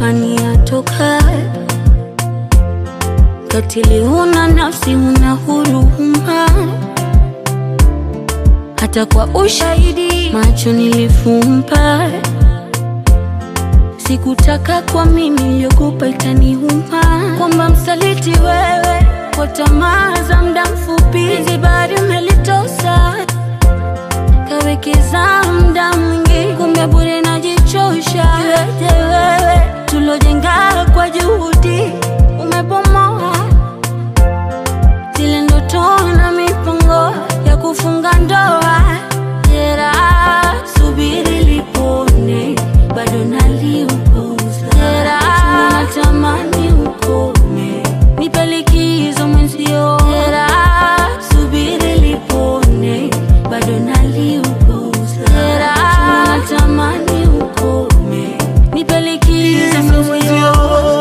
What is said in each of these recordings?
pani atoka katili, huna nafsi, huna huruma, hata kwa ushahidi macho nilifumba. Sikutaka kwa mimi niliogopa itaniuma, kwamba msaliti wewe kwa tamaa za muda mfupi, zibari umelitosa kawekeza muda mwingi, kumbe bure najichosha. Iweje wewe tulojenga kwa juhudi umebomoa zile ndoto na mipango ya kufunga ndoa. Jeraha subiri lipone, bado naliuguza. Jeraha natamani ukome, nipe likizo mwenzio. Jeraha subiri lipone, bado naliuguza. Jeraha natamani ukome, nipe likizo mwenzio.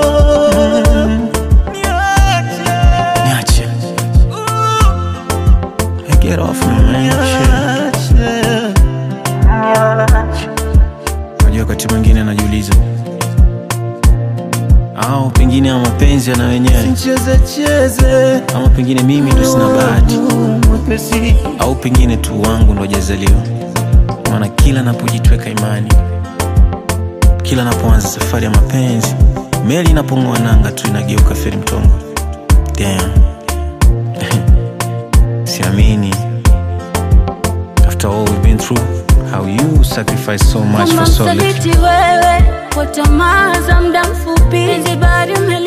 Niache. Hey, get off me, man. Shit. Unajua wakati mwingine najiuliza au pengine ama mapenzi yana wenyewe Cheze cheze ama pengine mimi ndo sina bahati mwepesi au pengine tu wangu ndo hajazaliwa maana kila napojitweka imani kila napoanza safari ya mapenzi meli inapong'oa nanga tu inageuka feri mtongo Damn. siamini after all we've been through how you sacrifice so much Kwamba for so little msaliti wewe kwa tamaa za muda mfupi, zibari ume